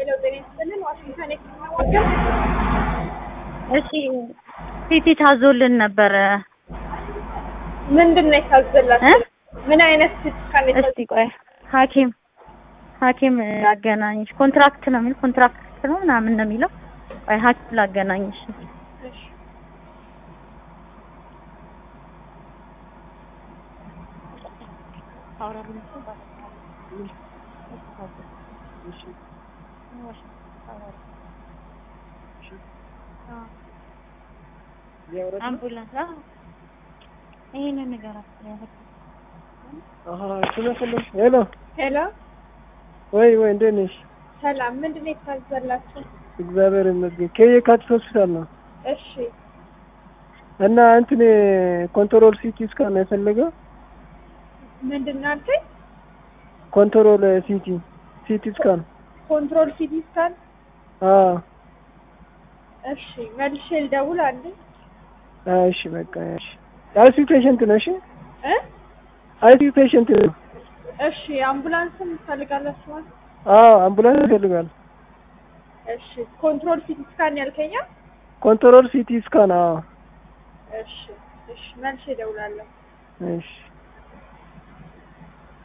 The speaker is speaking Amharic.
ሄሎ ጤና ይስጥልን ዋሽንግተን የምናወቀው እሺ ሲቲ ታዞልን ነበረ። ምንድን ነው የታዘላችሁ? ምን አይነት ስካን እስቲ ቆይ ሐኪም ሐኪም ላገናኝሽ። ኮንትራክት ነው የሚል ኮንትራክት ነው ምናምን ነው የሚለው። ቆይ ሐኪም ላገናኝሽ። አምቡላንስ ይሄንን ንገራት። ሄሎ ሄሎ ወይ ወይ፣ እንዴት ነሽ? ሰላም ምንድን ነው የታዘላችሁ? እግዚአብሔር ይመስገን። ከየካቲት ሆስፒታል ነው እሺ እና እንትን ኮንትሮል ሲቲ ስካን ነው የፈለገው። ምንድን ነው አልከኝ? ኮንትሮል ሲቲ ሲቲ ስካን። ኮንትሮል ሲቲ ስካን አዎ እሺ መልሼ ልደውል አንዴ እሺ፣ በቃ እሺ። አይሲ ፔሸንት ነው። እሺ እ አይሲ ፔሸንት ነው። እሺ አምቡላንስም ትፈልጋላችሁ ማለት አዎ አምቡላንስ ይፈልጋል። እሺ ኮንትሮል ሲቲ ስካን ያልከኛ ኮንትሮል ሲቲ ስካን። አዎ እሺ እሺ መልሼ እደውላለሁ እሺ